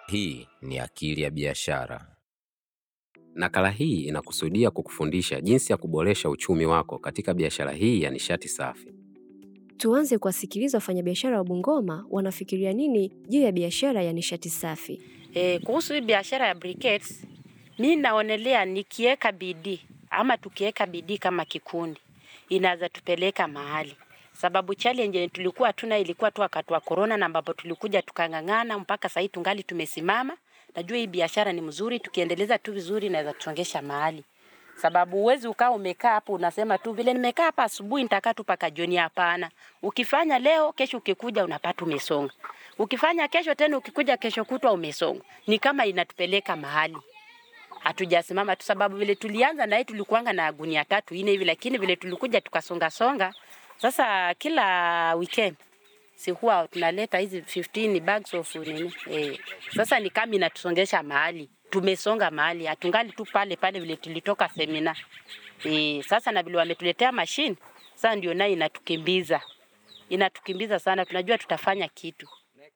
Hii ni Akili ya Biashara. Nakala hii inakusudia kukufundisha jinsi ya kuboresha uchumi wako katika biashara hii ya nishati safi. Tuanze kuwasikiliza wafanyabiashara wa Bungoma wanafikiria nini juu ya biashara ya nishati safi. E, kuhusu hii biashara ya briquettes, mi naonelea nikiweka bidii ama tukiweka bidii kama kikundi inaweza tupeleka mahali, sababu challenge yenye tulikuwa tuna ilikuwa tu wakati wa corona, na ambapo tulikuja tukang'ang'ana mpaka sahii tungali tumesimama. Najua hii biashara ni mzuri, tukiendeleza tu vizuri inaweza tuongesha mahali, sababu uwezi ukaa umekaa hapo unasema tu vile nimekaa hapa asubuhi nitakaa tu paka jioni. Hapana, ukifanya leo, kesho ukikuja unapata umesonga, ukifanya kesho tena, ukikuja kesho kutwa umesonga. Ni kama inatupeleka mahali hatujasimama tu, sababu vile tulianza na hii tulikuanga na gunia tatu ine hivi, lakini vile tulikuja tukasonga songa, sasa kila weekend si huwa tunaleta hizi 15 bags of nini eh. Sasa ni kama inatusongesha mahali, tumesonga mahali, hatungali tu pale pale vile tulitoka semina eh. Sasa na vile wametuletea mashine, sasa ndio nayo inatukimbiza, inatukimbiza sana, tunajua tutafanya kitu.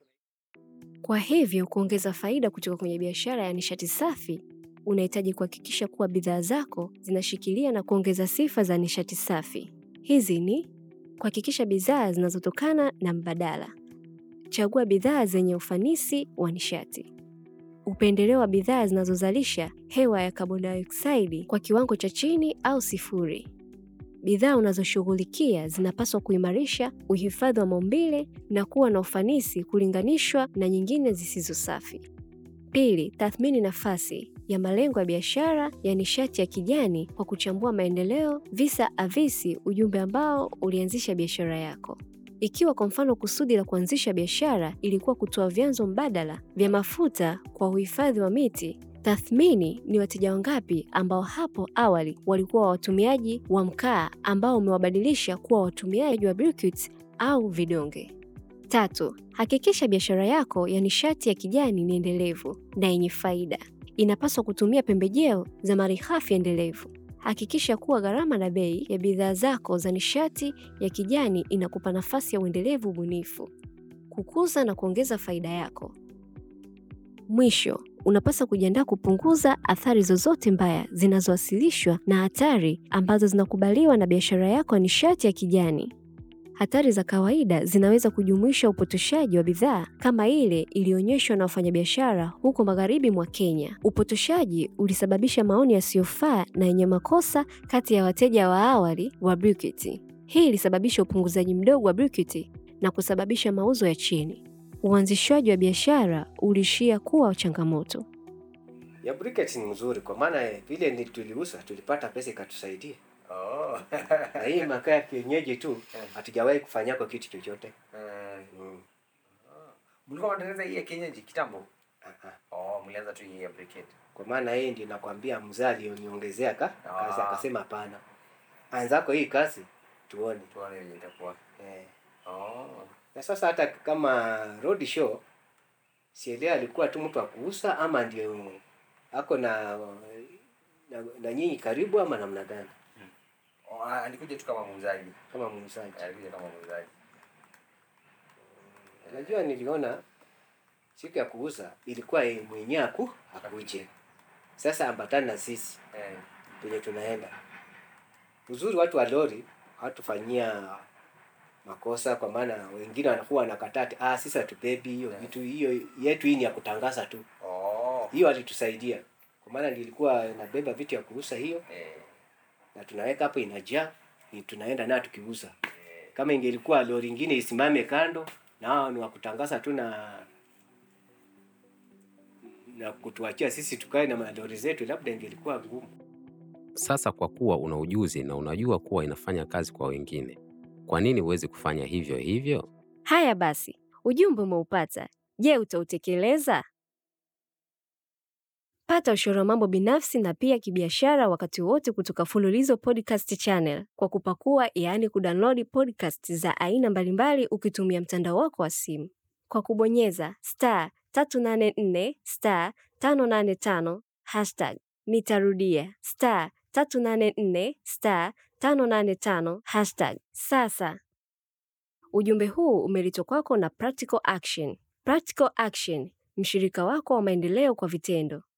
Kwa hivyo kuongeza faida kutoka kwenye biashara ya nishati safi, unahitaji kuhakikisha kuwa bidhaa zako zinashikilia na kuongeza sifa za nishati safi. Hizi ni kuhakikisha bidhaa zinazotokana na mbadala. Chagua bidhaa zenye ufanisi wa nishati. Upendeleo wa bidhaa zinazozalisha hewa ya carbon dioxide kwa kiwango cha chini au sifuri. Bidhaa unazoshughulikia zinapaswa kuimarisha uhifadhi wa maumbile na kuwa na ufanisi kulinganishwa na nyingine zisizo safi. Pili, tathmini nafasi ya malengo ya biashara ya nishati ya kijani kwa kuchambua maendeleo, visa avisi ujumbe ambao ulianzisha biashara yako. Ikiwa kwa mfano kusudi la kuanzisha biashara ilikuwa kutoa vyanzo mbadala vya mafuta kwa uhifadhi wa miti, tathmini ni wateja wangapi ambao hapo awali walikuwa watumiaji wa mkaa ambao umewabadilisha kuwa watumiaji wa briquettes au vidonge. Tatu, hakikisha biashara yako ya nishati ya kijani ni endelevu na yenye faida. Inapaswa kutumia pembejeo za malighafi endelevu. Hakikisha kuwa gharama na bei ya bidhaa zako za nishati ya kijani inakupa nafasi ya uendelevu ubunifu, kukuza na kuongeza faida yako. Mwisho, unapaswa kujiandaa kupunguza athari zozote mbaya zinazowasilishwa na hatari ambazo zinakubaliwa na biashara yako ya nishati ya kijani. Hatari za kawaida zinaweza kujumuisha upotoshaji wa bidhaa kama ile iliyoonyeshwa na wafanyabiashara huko magharibi mwa Kenya. Upotoshaji ulisababisha maoni yasiyofaa na yenye makosa kati ya wateja wa awali wa briquettes. Hii ilisababisha upunguzaji mdogo wa briquettes na kusababisha mauzo ya chini. Uanzishwaji wa biashara uliishia kuwa changamoto. ya briquettes ni mzuri kwa maana eh, vile ni tuliuza tulipata pesa ikatusaidia. Oh. Na hii makaa ya kienyeji tu hatujawahi kufanya kwa kitu chochote. Eh, Mm. Mlikuwa mnatengeneza hii ya kienyeji kitambo? Ah, ah. Oh, mlianza tu hii ya briquette. Kwa maana hii ndio nakwambia mzee alioniongezea ka Ah. kazi akasema hapana. Anzako hii kazi tuone. Tuone vile itakuwa. Eh. Oh. Na sasa hata kama road show sielewa alikuwa tu mtu wa kuuza ama ndio ako na na, na nyinyi karibu ama namna gani Oh, ah, alikuja tu kama muuzaji. kama muuzaji. Alikuja kama muuzaji. Najua niliona siku ya kuuza ilikuwa yeye mwenyewe aku akuje. Sasa ambatana na sisi Eh. penye tunaenda. Uzuri watu wa lori hawatufanyia makosa, kwa maana wengine wanakuwa wanakataa ati, ah, sisi hatubebi hiyo vitu, hiyo yetu hii ni ya kutangaza tu. Oh. Hiyo alitusaidia kwa maana nilikuwa nabeba vitu ya kuuza hiyo, Eh. na tunaweka hapo inajaa, ni tunaenda nayo tukiuza. Kama ingelikuwa lori ingine isimame kando na hao ni wa kutangaza tu na na kutuachia sisi tukae na malori zetu, labda ingelikuwa ngumu. Sasa kwa kuwa una ujuzi na unajua kuwa inafanya kazi kwa wengine, kwa nini huwezi kufanya hivyo hivyo? Haya basi, ujumbe umeupata. Je, utautekeleza? Pata ushauri wa mambo binafsi na pia kibiashara wakati wote kutoka Fululizo Podcast Channel kwa kupakua, yaani kudownload podcast za aina mbalimbali ukitumia mtandao wako wa simu kwa kubonyeza star 384 star 585 hashtag. Nitarudia star 384 star 585 hashtag. Sasa ujumbe huu umeletwa kwako na Practical Action. Practical Action mshirika wako wa maendeleo kwa vitendo.